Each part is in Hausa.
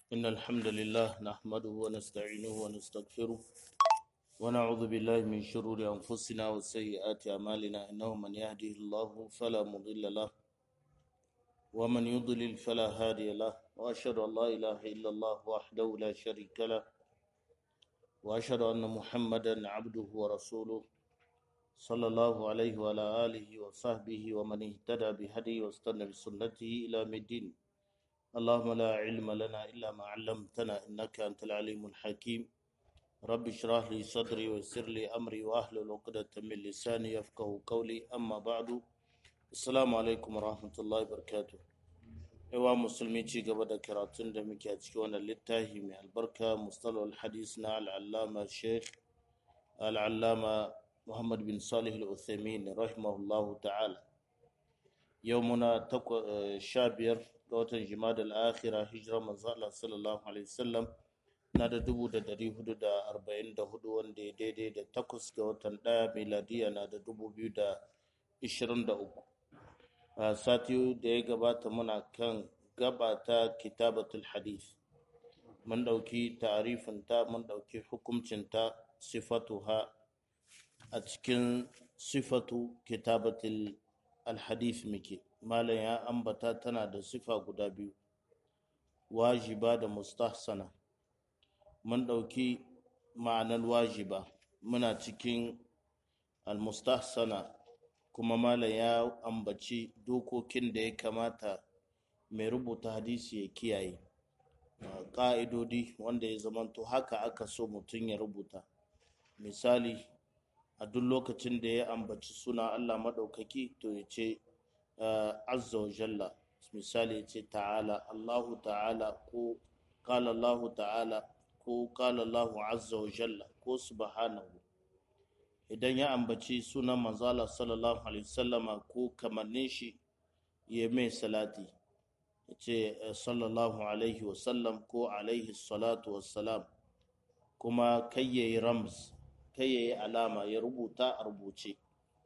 إن الحمد لله نحمده ونستعينه ونستغفره ونعوذ بالله من شرور أنفسنا وسيئات أعمالنا إنه من يهده الله فلا مضل له ومن يضلل فلا هادي له وأشهد أن لا إله إلا الله وحده لا شريك له وأشهد أن محمدا عبده ورسوله صلى الله عليه وعلى آله وصحبه ومن اهتدى بهديه واستنى بسنته إلى الدين اللهم لا علم لنا إلا ما علمتنا إنك أنت العليم الحكيم رب اشرح لي صدري ويسر لي أمري وأحلل عقدة من لساني يفقه قولي أما بعد السلام عليكم ورحمة الله وبركاته yawa musulmi ci gaba da karatun da muke a cikin wannan littafi mai albarka mustalol hadis na al'allama sheikh al'allama muhammad bin salih al-uthaymin rahimahullahu ta'ala yau muna sha biyar ga watan jimada al'akhira hijirar manzo Allah sallallahu alaihi wasallam na da dubu da dari hudu da arba'in da hudu wanda ya daidai da takwas ga watan ɗaya miladiya na da dubu biyu da ishirin da uku a sati da ya gabata muna kan gaba ta kitabatul hadith mun ɗauki ta'arifinta mun ɗauki hukuncinta sifatuha a cikin sifatu kitabatul alhadith muke malam ya ambata tana da sifa guda biyu wajiba da mustahsana mun ɗauki ma'anar wajiba muna cikin almustahsana kuma malam ya ambaci dokokin da ya kamata mai rubuta hadisi ya kiyaye ƙa'idodi wanda ya zamanto haka aka so mutum ya rubuta misali a duk lokacin da ya ambaci suna allah maɗaukaki to ya ce azza wa jalla misali ya ce ta'ala allahu ta'ala ko kala allahu ta'ala ko kala allahu azza wa jalla ko subhanahu idan ya ambaci sunan manzala sallallahu alaihi wasallama ko kamannin shi ya mai salati ya ce sallallahu alaihi wasallam ko alaihi salatu wassalam kuma kai ya yi rams kai ya yi alama ya rubuta a rubuce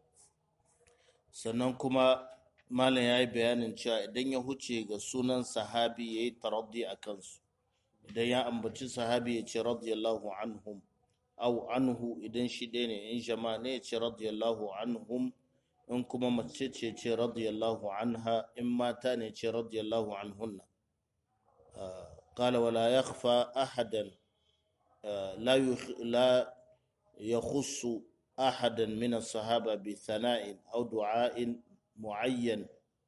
sannan kuma malam ya yi bayanin cewa idan ya huce ga sunan sahabi ya yi taraddi a kansu idan ya ambaci sahabi ya ce radiyallahu anhum au anhu idan shi ɗaya ne in jama'a ne ce radiyallahu anhum in kuma mace ce ce radiyallahu anha in mata ne ce radiyallahu anhunna قال ولا يخفى أحدا لا لا يخص أحدا من الصحابة بثناء أو دعاء معين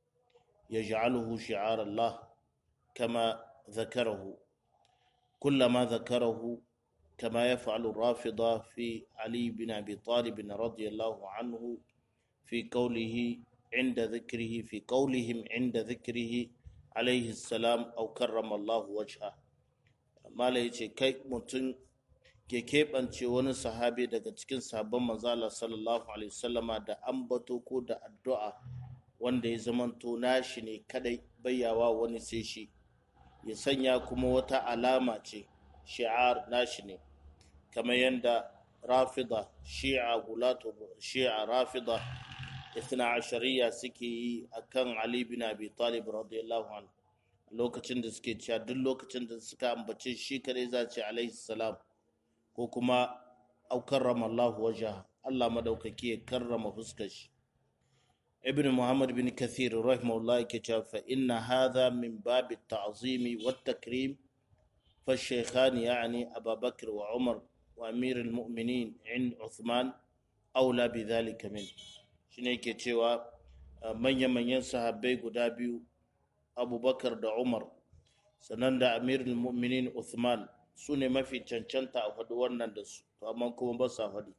يجعله شعار الله كما ذكره كلما ذكره كما يفعل الرافضة في علي بن أبي طالب رضي الله عنه في قوله عند ذكره في قولهم عند ذكره عليه السلام أو كرم الله وجهه ما ليش كي متن ke keɓance wani sahabi daga cikin sabon manzala sallallahu alaihi wasallama da ambato ko da addu'a wanda ya zamanto nashi ne kadai bayyawa wani sai shi ya sanya kuma wata alama ce shi'ar nashi ne kamar yadda rafida shi'a gulatu shi'a rafida ithna ashariya suke yi akan ali bin abi talib radiyallahu anhu lokacin da suke cewa duk lokacin da suka ambace shi kadai za ce alaihi salam ko kuma au karrama Allah waja Allah madaukaki ya karrama fuskar shi ibn muhammad bin kathir rahimahullah yake cewa fa inna hadha min babi ta'zimi wat takrim fa shaykhan yani Abu Bakr wa Umar wa Amir al-Mu'minin in Uthman aula bi dhalika min shine yake cewa manyan manyan sahabbai guda biyu Abubakar da Umar sannan da Amir al-Mu'minin Uthman su ne mafi cancanta a faɗi wannan da su to amma kuma ba sa faɗi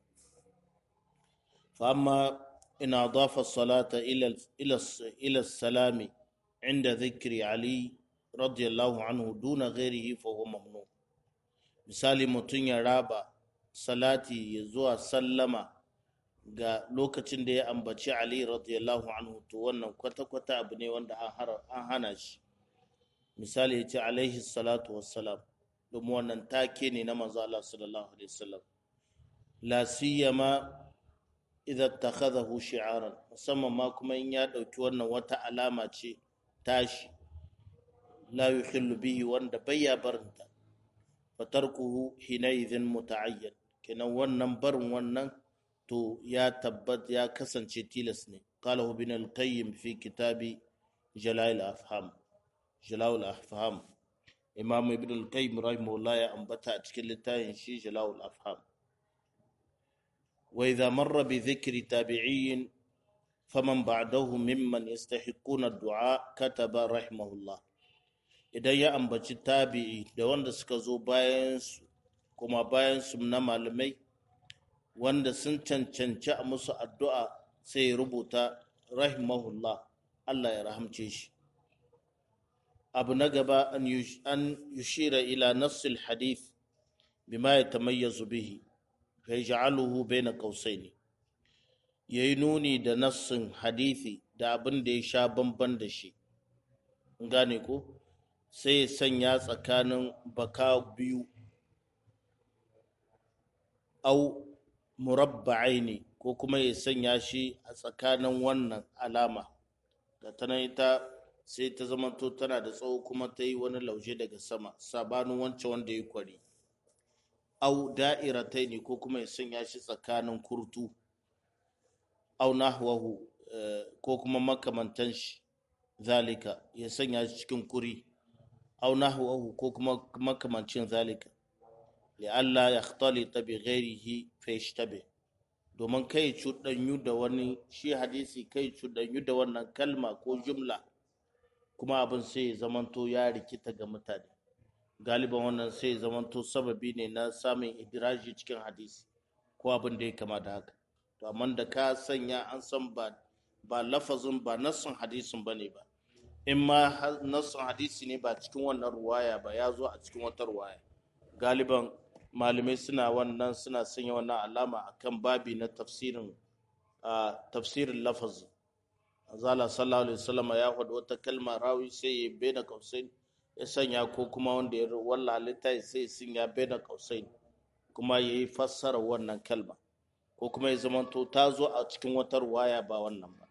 fa amma ina dafa salata ila salami inda zikri ali radiyallahu anhu duna ghairihi fa huwa mamnu misali mutum ya raba salati ya zuwa sallama ga lokacin da ya ambaci ali radiyallahu anhu to wannan kwata-kwata abu ne wanda an hana shi misali ya ce alaihi salatu wassalam domin wannan take ne na manzo Allah sallallahu alaihi wasallam la siyama idan takhadahu shi'aran musamman ma kuma in ya dauki wannan wata alama ce tashi la yukhillu bihi wanda bayya barinta fatarkuhu hinaidhin muta'ayyan kenan wannan barin wannan to ya tabbat ya kasance tilas ne qalahu bin al-qayyim fi kitabi jalal afham jalal afham imam ibn al-qayyim rahimahullah ya ambata a cikin littafin shi jalal afham wa idha marra bi dhikri tabi'in faman ba'dahu mimman yastahiquna ad-du'a kataba rahimahullah idan ya ambaci tabi'i da wanda suka zo bayan su kuma bayan su na malamai wanda sun cancanci a musu addu'a sai rubuta rahimahullah Allah ya rahamce shi abu na gaba an yushira ila nassil hadith bima ya tamayyazu bihi fa yaj'aluhu baina qausaini yayi nuni da nassin hadithi da abin da ya sha bamban da shi gane ko sai ya sanya tsakanin baka biyu au murabba'ai ne ko kuma ya sanya shi a tsakanin wannan alama da ta ita sai ta zamanto tana da tsawo kuma ta yi wani lauje daga sama sabanin wancan wanda ya kwari au da'iratai ne ko kuma ya sanya shi tsakanin kurtu au nahwahu ko kuma makamantan shi zalika ya sanya shi cikin kuri au nahwahu ko kuma makamancin zalika li'alla ya khtalita bi ghairihi fa yashtabe domin kai cuɗanyu da wani shi hadisi kai cuɗanyu da wannan kalma ko jumla kuma abin sai ya zamanto ya rikita ga mutane galiban wannan sai ya zamanto sababi ne na samun idiraji cikin hadisi ko abin da ya kama da haka to amma da ka sanya an san ba ba lafazin ba nassun hadisin ba ne ba in ma nassun hadisi ne ba cikin wannan ruwaya ba ya zo a cikin wata ruwaya galiban malamai suna wannan suna sanya wannan alama akan babi na tafsirin tafsirin lafazin azala sallallahu alaihi wasallam ya faɗi wata kalma rawi sai ya bena kausain ya sanya ko kuma wanda ya walla halitta sai sun ya bena kausain kuma ya yi fassara wannan kalma ko kuma ya zamanto ta zo a cikin wata ruwaya ba wannan ba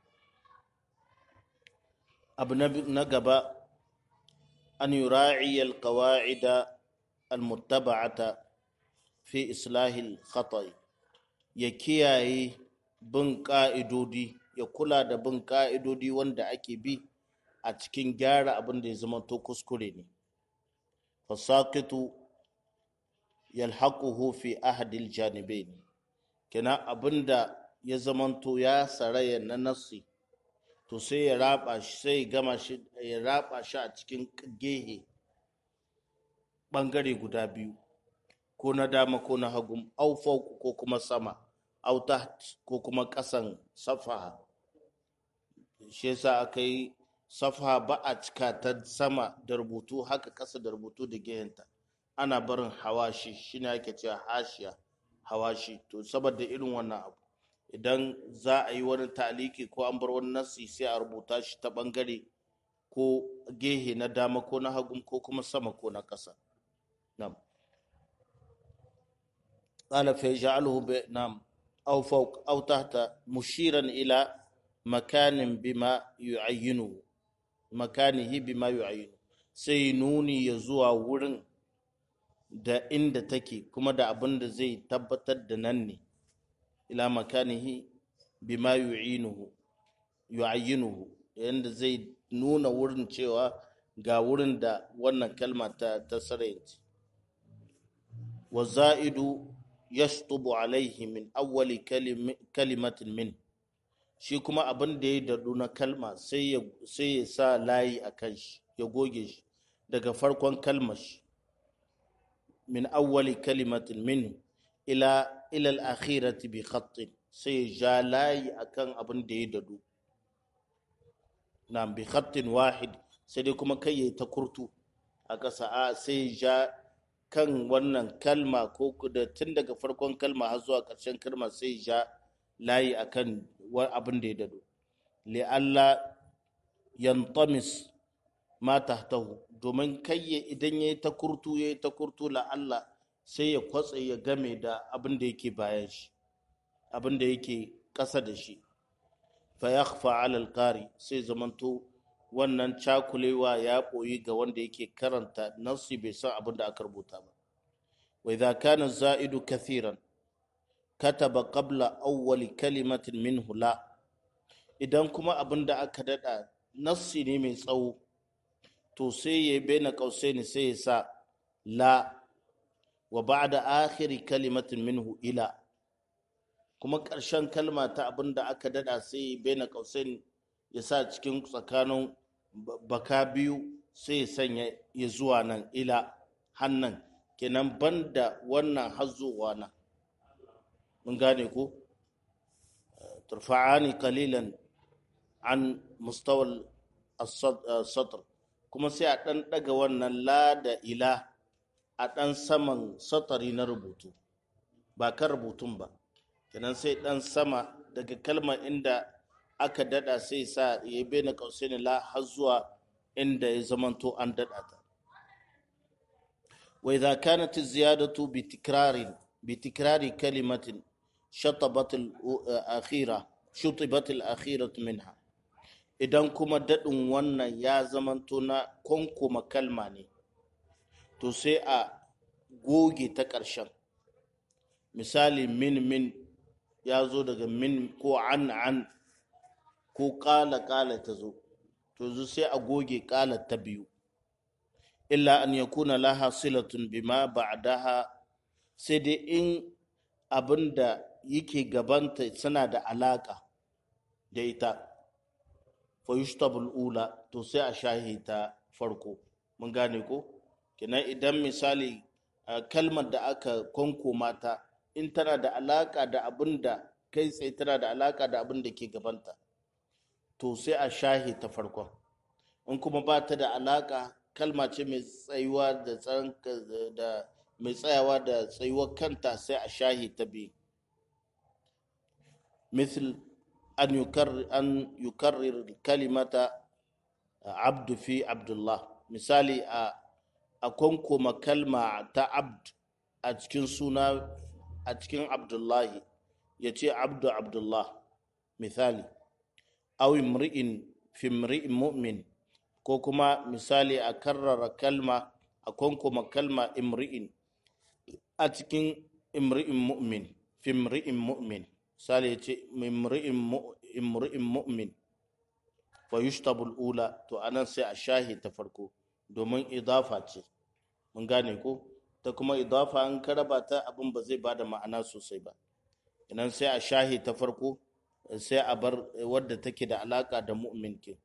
abu na gaba an yura'i alqawa'ida almuttaba'ata fi islahil khata'i ya kiyaye bin ƙa'idodi ya kula da bin ƙa'idodi wanda ake bi a cikin gyara abin da ya zama to kuskure ne fasakitu yalhaquhu fi ahadil janibain kenan abin da ya zamanto ya saraya na nasi to sai ya raba shi sai ya gama shi ya raba shi a cikin gehe bangare guda biyu ko na dama ko na hagu au fauku ko kuma sama au taht ko kuma kasan safaha shi yasa aka yi safaha ba a cika ta sama da rubutu haka kasa da rubutu da gehenta ana barin hawashi shine ake cewa hashiya hawashi to saboda irin wannan abu idan za a yi wani taliki ko an bar wani nasi sai a rubuta shi ta bangare ko gehe na dama ko na hagu ko kuma sama ko na ƙasa nam قال فيجعله ب... نعم أو فوق أو تحت مشيرا إلى مكان بما يعينه مكانه بما يعينه سينوني يزوى ورن da inda take kuma da abin da zai tabbatar da nan ne ila makanihi bima yu'inuhu yu'ayyinuhu yanda zai nuna wurin cewa ga wurin da wannan kalma ta ta sarayinci wa za'idu yashtubu alaihi min awwali kalimatin min shi kuma abin da ya dadu na kalma sai ya sai ya sa layi akan shi ya goge shi daga farkon kalmar shi min awwali kalimatin min ila ila al-akhirati bi khattin sai ja layi akan abin da ya dadu na bi khattin wahid sai dai kuma kai ya ta kurtu a ƙasa a sai ja kan wannan kalma ko da tun daga farkon kalma har zuwa ƙarshen kalma sai ja layi akan abin da ya dadu li'alla yantamis ma tahtahu domin kai idan ya yi ta kurtu ya yi ta kurtu la'alla sai ya kwatse ya game da abin da yake bayan shi abin da yake ƙasa da shi fa ya alal ƙari sai zamanto wannan cakulewa ya ɓoyi ga wanda yake karanta nassi bai san abin da aka rubuta ba wa idza kana za'idu kathiran kataba qabla awwali kalimatin minhu la idan kuma abin da aka dada nassi ne mai tsawo to sai ya baina qausaini sai ya sa la wa ba'da akhiri kalimatin minhu ila kuma ƙarshen kalma ta abin da aka dada sai ya baina qausaini ya sa cikin tsakanin baka biyu sai ya sanya ya zuwa nan ila hannan kenan banda wannan hazuwa nan mun gane ko turfa'ani qalilan an mustawal satr kuma sai a ɗan ɗaga wannan la da ila a ɗan saman satari na rubutu ba kan rubutun ba kenan sai ɗan sama daga kalmar inda aka dada sai sa ya yi bena kausaini la har zuwa inda ya zamanto an dada ta wa idza kanat ziyadatu bi tikrarin bi tikrari kalimatin shatabat al-akhira shutibat al-akhiratu minha idan kuma dadin wannan ya zamanto na konkoma kalma ne to sai a goge ta ƙarshen misali min min ya zo daga min ko an an ko ƙala ƙala ta zo to zu sai a goge ƙala ta biyu illa an ya kuna laha silatun bima ba'daha sai dai in abin da yake gabanta suna da alaƙa da ita fa yushtabul ula to sai a shahi ta farko mun gane ko kenan idan misali kalmar da aka konkoma ta in tana da alaƙa da abin da kai tsaye tana da alaƙa da abin da ke gabanta to sai a shahi ta farkon in kuma ba ta da alaka kalma ce mai tsayuwa da da mai tsayawa da tsayuwar kanta sai a shahi ta biyu misal an yukarrir an yukarrir kalimata abdu fi abdullah misali a a kwankoma kalma ta abd a cikin suna a cikin abdullahi ya ce abdu abdullah misali aw imri'in fi imri'in mu'min ko kuma misali a karrara kalma a kwankoma kalma imri'in a cikin imri'in mu'min fi imri'in mu'min misali ya ce imri'in mu'min fa yushtabul ula to anan sai a shahi ta farko domin idafa ce mun gane ko ta kuma idafa an karaba ta abin ba zai bada ma'ana sosai ba idan sai a shahi ta farko sai a bar wadda take da alaka da mu'min ke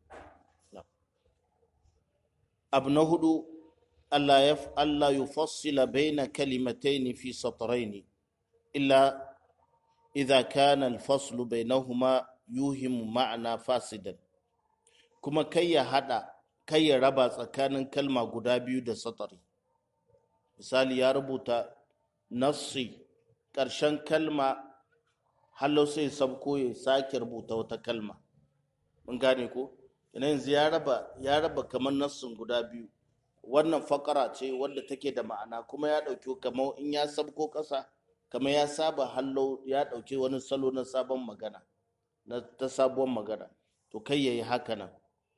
abu na hudu Allah ya Allah yufassila baina kalimatayn fi satrayn illa idza kana al-faslu bainahuma yuhimu ma'ana fasidan kuma kai ya hada kai ya raba tsakanin kalma guda biyu da satari misali ya rubuta nassi ƙarshen kalma hallo sai sabko ya sake rubuta wata kalma mun gane ko yanzu ya raba ya raba kamar nassin guda biyu wannan fakara ce wadda take da ma'ana kuma ya ɗauki kamar in ya sabko ƙasa kamar ya saba hallo ya ɗauki wani salo na sabon magana na ta sabuwar magana to kai yayi haka nan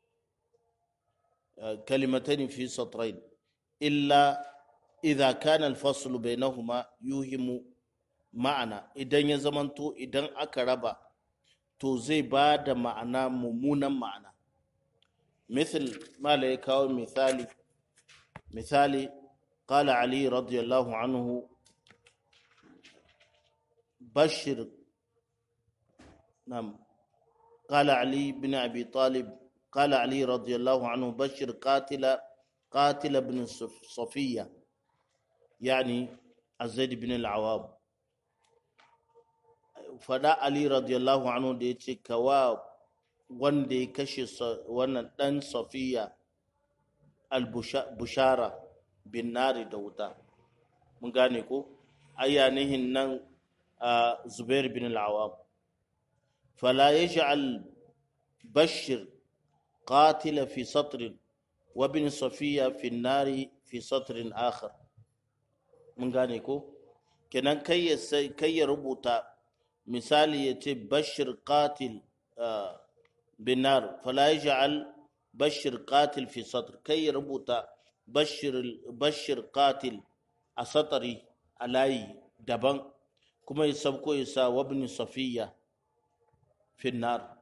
kalimatani fi satrain illa idza kana al-faslu bainahuma yuhimu ma'ana idan ya zamanto idan aka raba to zai ba da ma'ana mummunan ma'ana مثل ما لا يكاو مثالي مثالي قال علي رضي الله عنه بشر نعم قال علي بن أبي طالب قال علي رضي الله عنه بشر قاتل قاتل بن صفية يعني الزيد بن العوام فدا علي رضي الله عنه da ya ce kawa wanda ya kashe wannan dan safiya al-bushara bin nari da wuta mun gane ko ayyanihin nan zubair bin al-awam fala yaj'al bashir qatila fi satr wa bin safiya fi nari fi satrin akhar mun gane ko kenan kai ya kai ya rubuta misali ya ce bashir qatil binar fala yaj'al bashir qatil fi satr kai ya rubuta bashir bashir qatil a satari a layi daban kuma ya sabko ya sa wabni safiya finnar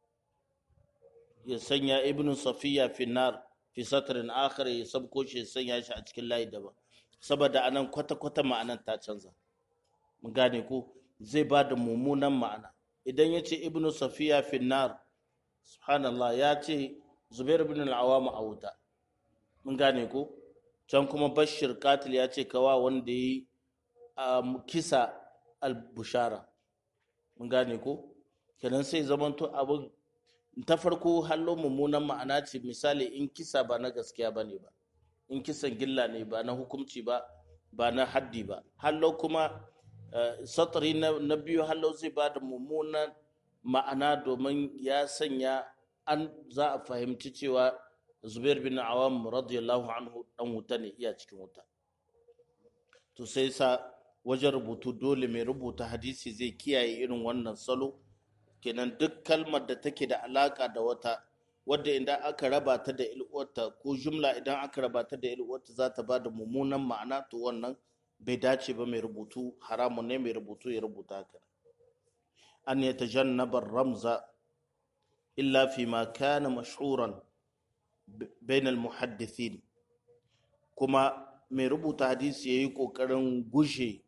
ya sanya ibn safiya finnar fi satrin akhar ya sabko shi ya sanya shi a cikin layi daban saboda anan kwata-kwata ma'anan ta canza mun gane ko zai ba da mummunan ma'ana idan ya ce ibn safiya finnar subhanallah ya ce zubair bin al-awam a wuta mun gane ko can kuma bashir katil ya ce kawa wanda yi kisa al-bushara mun gane ko kenan sai zamanto abin ta farko hallo mummunan ma'ana ce misali in kisa ba na gaskiya ba ne ba in kisan gilla ne ba na hukumci ba ba na haddi ba hallo kuma satari na biyu hallo zai ba da mummunan ma'ana domin ya sanya an za a fahimci cewa zubair bin awam radiyallahu anhu dan wuta ne iya cikin wuta to sai sa wajen rubutu dole mai rubuta hadisi zai kiyaye irin wannan salo kenan duk kalmar da take da alaka da wata wadda idan aka raba ta da ilwarta ko jumla idan aka raba ta da ilwarta za ta ba da mummunan ma'ana to wannan bai dace ba mai rubutu haramun ne mai rubutu ya rubuta haka an ya tajannaba ramza illa fi ma kana mashhuran bain al muhaddithin kuma mai rubuta hadisi yayi kokarin gushe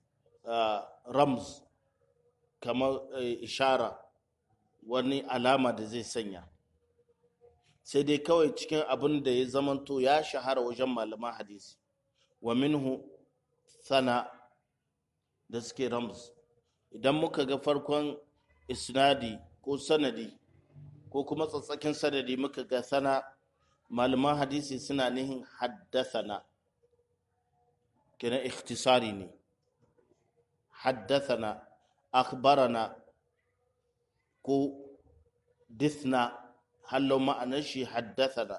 ramz kamar ishara wani alama da zai sanya sai dai kawai cikin abin da ya zamanto ya shahara wajen malaman hadisi wa minhu sana da suke rams idan muka ga farkon isnadi ko sanadi ko kuma tsatsakin sanadi muka ga sana malaman hadisi suna nihin haddasana kina ikhtisari ne haddasana akhbarana ko dithna hallo ma'anar shi haddasana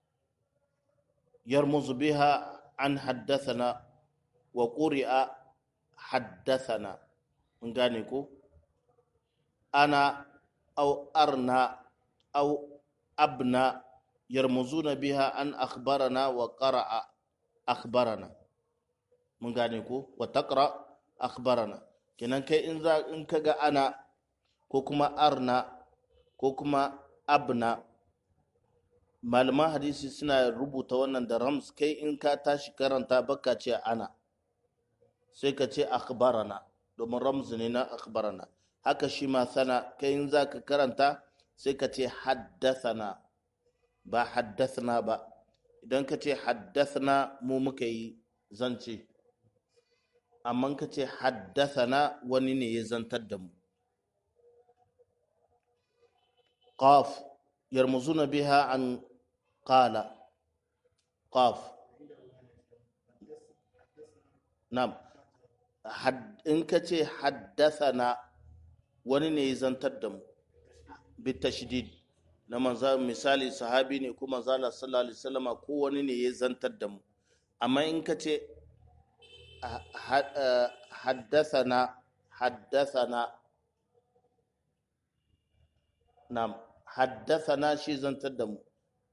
yarmuzu biha an haddasana wa ƙuri'a haddasana mun gane ko ana au arna au abna yarmuzuna biha an akhbarana wa qara'a akhbarana mun gane ko wa taqra akhbarana kenan kai in za in kaga ana ko kuma arna ko kuma abna malaman hadisi suna rubuta wannan da rams kai in ka tashi karanta baka ce ana sai ka ce akhbarana domin ramzu ne na akhbarana haka shi ma sana kai in za ka karanta sai ka ce haddathana ba haddathna ba idan ka ce haddathna mu muka yi zance amma ka ce haddathana wani ne ya zantar da mu qaf yarmuzuna biha an qala qaf nam in ka ce haddathana wani ne ya zantar da mu bitashdid na manza misali sahabi ne ko manzala sallallahu alaihi wasallama ko wani ne ya zantar da mu amma in ka ce haddathana haddathana nam haddathana shi zantar da mu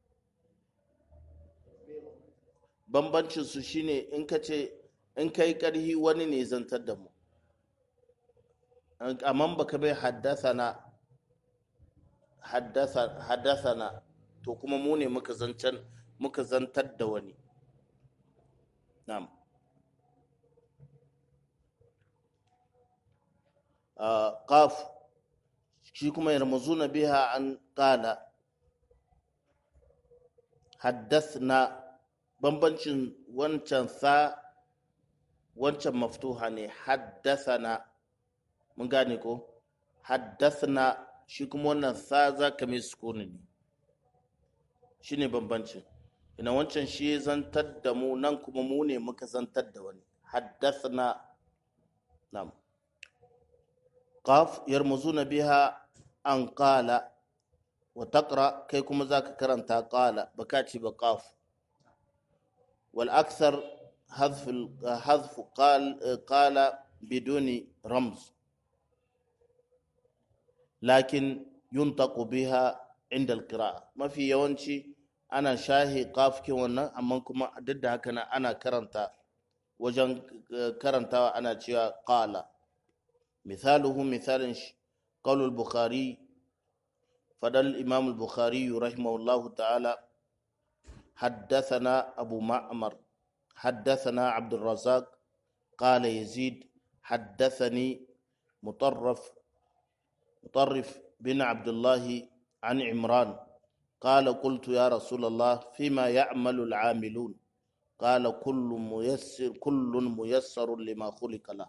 bambancin su shine in ka ce in kai karhi wani ne zantar da mu amma baka bai haddathana haddasana to kuma mu ne muka zancan muka zantar da wani na'am qaf shi kuma yarmuzuna biha an qala haddasna bambancin wancan sa wancan maftuha ne haddasana mun gane ko haddasna shi kuma wannan sa za ka mai sukuni ne shi ne bambancin ina wancan shi zantar da mu nan kuma mu ne muka zantar da wani haddasna nam qaf yarmuzuna biha an qala wa taqra kai kuma zaka karanta qala baka ci ba qaf wal akthar حذف حذف قال قال بدون رمز لكن ينطق بها inda alqira'a mafi yawanci ana shahi kafkin wannan amma kuma duk da haka ana karanta wajen karantawa ana cewa qala misaluhu misalin shi qaulul bukhari fadal imam al-bukhari rahimahullahu ta'ala حدثنا أبو معمر حدثنا عبد الرزاق قال يزيد حدثني مطرف مطرف بن عبد الله عن عمران قال قلت يا رسول الله فيما يعمل العاملون قال كل ميسر كل ميسر لما خلق له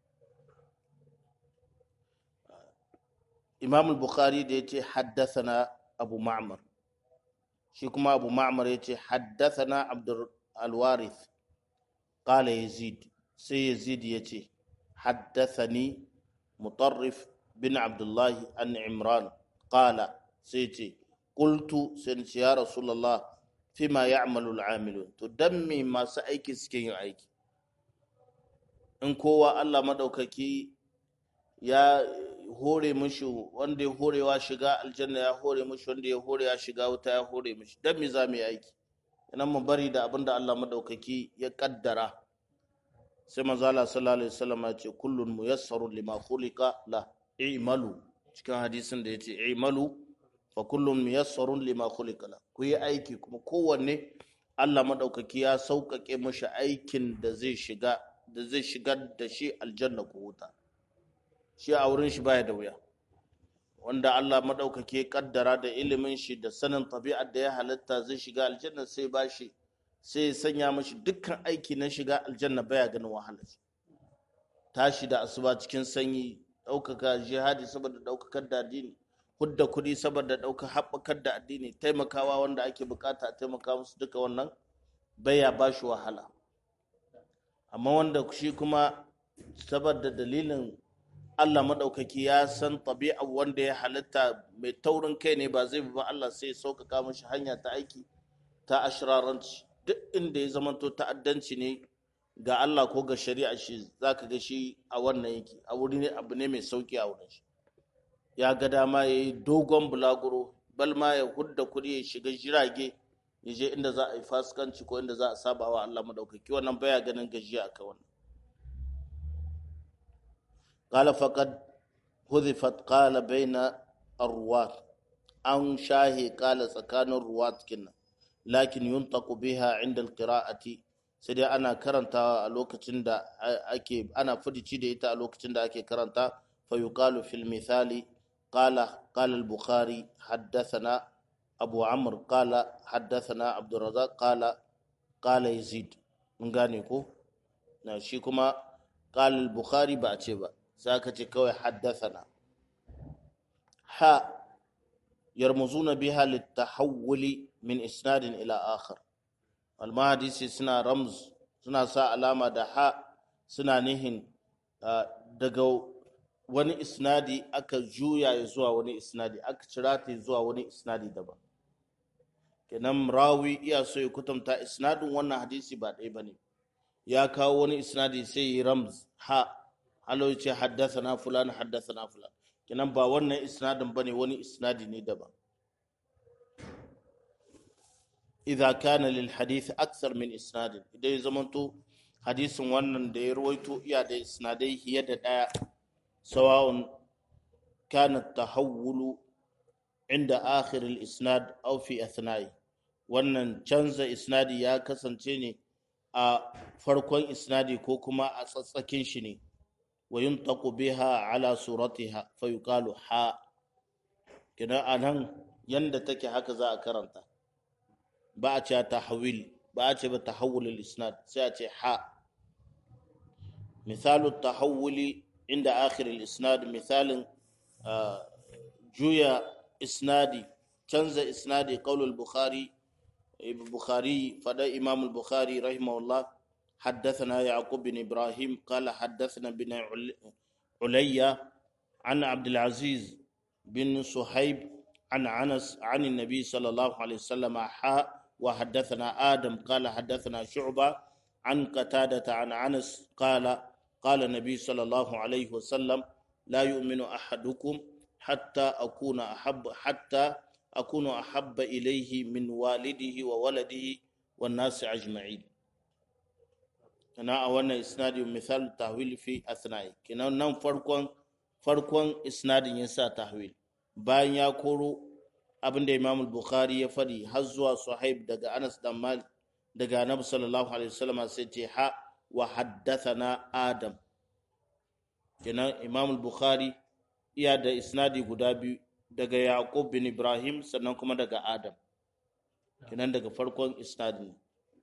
إمام البخاري ديتي حدثنا أبو معمر شيكما أبو معمر يتي حدثنا عبد الوارث قال يزيد سي يزيد يتي حدثني مطرف بن عبد الله عن عمران قال سيتي قلت سنت يا رسول الله فيما يعمل العاملون تدمي ما سأيكي سكين أيكي in kowa Allah maɗaukaki ya hore mishi wanda ya horewa shiga aljanna ya hore mishi wanda ya hore ya shiga wuta ya hore mishi don me za mu yi aiki idan mu bari da abin da Allah maɗaukaki ya kaddara sai manzo Allah sallallahu alaihi wasallam ya ce kullun muyassarun lima khuliqa la i'malu cikin hadisin da yace i'malu fa kullun muyassarun lima khuliqa la ku yi aiki kuma kowanne Allah maɗaukaki ya sauƙaƙe mishi aikin da zai shiga da zai shigar da shi aljanna ko wuta shi a wurin shi baya da wuya wanda Allah maɗaukake kaddara da ilimin shi da sanin tabi'ar da ya halitta zai shiga aljanna sai ba shi sai sanya mashi dukkan aiki na shiga aljanna baya ganin wahala tashi da asuba cikin sanyi ɗaukaka jihadi saboda ɗaukakar da addini hudda kuɗi saboda ɗaukar haɓakar da addini taimakawa wanda ake bukata a taimaka musu duka wannan baya ba shi wahala amma wanda shi kuma saboda dalilin Allah maɗaukaki ya san tabi'a wanda ya halitta mai taurin kai ne ba zai bi ba Allah sai ya sauƙaƙa mashi hanya ta aiki ta ashiraranci duk inda ya zamanto ta'addanci ne ga Allah ko ga shari'a shi zaka ga shi a wannan yake a wuri ne abu ne mai sauki a wurin shi ya ga dama ya yi dogon bulaguro bal ma ya hudda kuɗi ya shiga jirage ya je inda za a yi fasikanci ko inda za a saba wa Allah maɗaukaki wannan baya ganin gajiya a wannan قال فقد حذفت قال بين الرواة أن شاهي قال سكان الرواة كنا لكن ينطق بها عند القراءة sai ana karanta a lokacin da ake ana fudici da ita a lokacin da ake karanta fa yuqalu fil misali qala qala al-bukhari haddathana abu amr qala haddathana abdurrazzaq qala qala yazid mun gane ko na shi kuma qala al-bukhari ba a ce ba sai aka ce kawai haddathana ha yarmuzuna biha litahawuli min isnadin ila akhar almahadisi suna ramz suna sa alama da ha suna nihin daga wani isnadi aka juya ya zuwa wani isnadi aka cira ta zuwa wani isnadi daban kenan rawi iya so ya kutumta isnadin wannan hadisi ba ɗaya bane ya kawo wani isnadi sai ya ramz ha halo ya ce haddasa na fulan haddasa na fulan kenan ba wannan isnadin bane wani isnadi ne daban idza kana lil hadith aksar min isnadin idan ya zamanto hadisin wannan da ya rawaito iya da isnadai hiye da daya sawa'un kana tahawulu inda akhir al isnad aw fi athna'i wannan canza isnadi ya kasance ne a farkon isnadi ko kuma a tsatsakin shi ne wa yuntaqu biha ala suratiha fa yuqalu ha kina anan yanda take haka za a karanta ba a ce tahawil ba a ce ba tahawul al-isnad sai a ce ha misalu tahawuli inda akhir al-isnad misalin juya isnadi canza isnadi qaul al-bukhari bukhari fada imam al-bukhari rahimahullah حدثنا يعقوب بن إبراهيم قال حدثنا بن عليا عن عبد العزيز بن صهيب عن عنس عن النبي صلى الله عليه وسلم حاء وحدثنا آدم قال حدثنا شعبة عن قتادة عن عنس قال قال النبي صلى الله عليه وسلم لا يؤمن أحدكم حتى أكون أحب حتى akunu ahabba ilayhi min walidihi wa waladihi wan nasi ajma'in kana a wannan isnadi misal tahwil fi asna'i kinan nan farkon farkon isnadin ya sa tahwil bayan ya koro abinda imam bukhari ya fadi har zuwa suhaib daga anas dan malik daga annabi sallallahu alaihi wasallam sai ce ha wa haddathana adam kenan imam bukhari iya da isnadi guda biyu daga yaqub bin ibrahim sannan kuma daga adam kenan daga farkon isnadin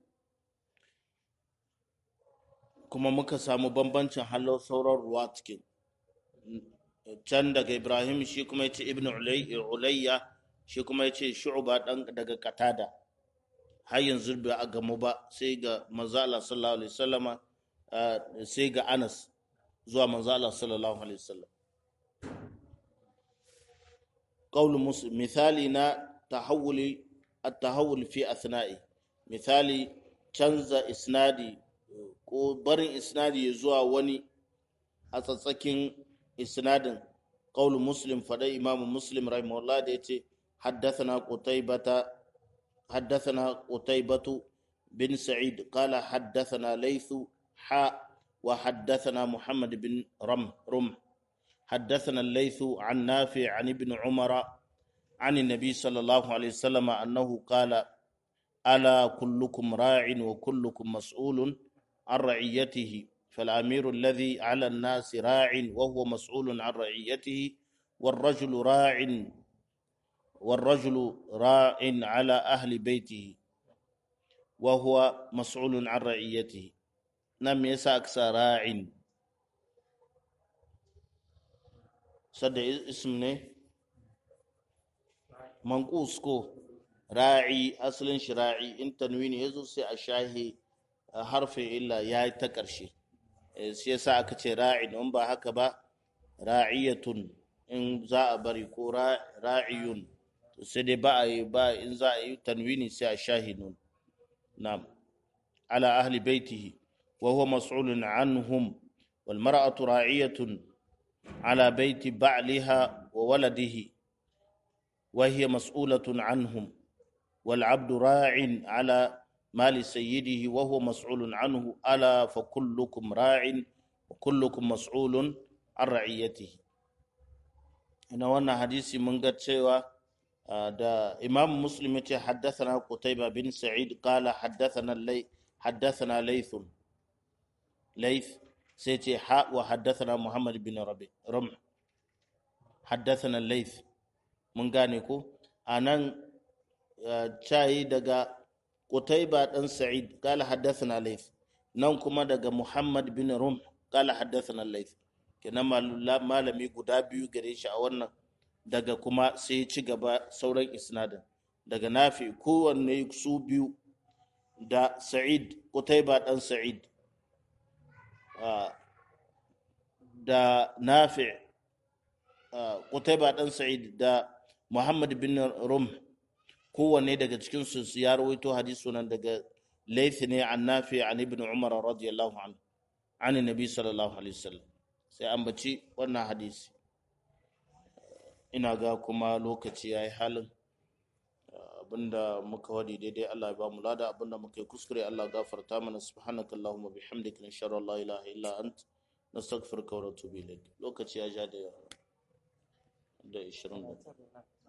kuma muka samu bambancin halar sauran ruwa cikin can daga ibrahim shi kuma yace ibnu ulayya shi kuma yace shu'ba dan daga qatada har yanzu bai a gamu ba sai ga manzo Allah sallallahu alaihi wasallama sai ga Anas zuwa manzo Allah sallallahu alaihi wasallam qaul muslim misali na tahawuli at-tahawul fi athna'i misali canza isnadi ko barin isnadi zuwa wani a tsatsakin isnadin qaul muslim fada imam muslim rahimahullah da yace haddathana qutaybata حدثنا قتيبة بن سعيد قال حدثنا ليث حاء وحدثنا محمد بن رم رم حدثنا الليث عن نافع عن ابن عمر عن النبي صلى الله عليه وسلم أنه قال ألا كلكم راع وكلكم مسؤول عن رعيته فالأمير الذي على الناس راع وهو مسؤول عن رعيته والرجل راع والرجل راع على أهل بيته وهو مسؤول عن رعيته نم يساكس راع صد اسم ne manqus ko ra'i asalin shi ra'i in tanwini yazo sai a shahi harfin illa ya ta ƙarshe sai yasa aka ce ra'in in ba haka ba ra'iyatun in za a bari ko ra'iyun sai dai ba a yi ba in za a yi tanwini sai a shahinun na'am ala ahli baitihi wa huwa mas'ulun anhum wal mar'atu ra'iyatun ala baiti ba'liha wa waladihi wa hiya mas'ulatun anhum wal 'abdu ra'in ala mali sayyidihi wa huwa mas'ulun anhu ala fa kullukum ra'in wa kullukum mas'ulun an ra'iyatihi ina wannan hadisi mun ga cewa da imam muslim yace haddathana qutayba bin sa'id qala haddathana lay haddathana layth layth sai ce ha wa haddathana muhammad bin rabi rum haddathana layth mun gane ko anan cayi daga qutayba dan sa'id qala haddathana layth nan kuma daga muhammad bin rum qala haddathana layth kenan malami guda biyu gare shi a wannan daga kuma sai ya ci gaba sauran isnadin daga nafi kowanne su biyu da sa'id kutaiba dan sa'id da nafi kutaiba dan sa'id da muhammad bin rum kowanne daga cikin su ya rawaito hadisu nan daga laifi ne an nafi an ibn umar radiyallahu anhu an nabi sallallahu alaihi wasallam sai an baci wannan hadisi ina ga kuma lokaci ya yi halin abinda muka wadi daidai Allah ya ba mu lada abinda muka yi kuskure Allah gafarta mana subhanaka Allahumma bihamdika nashhadu an la ilaha illa ant nastaghfiruka wa natubu ilayk lokaci ya ja da da 20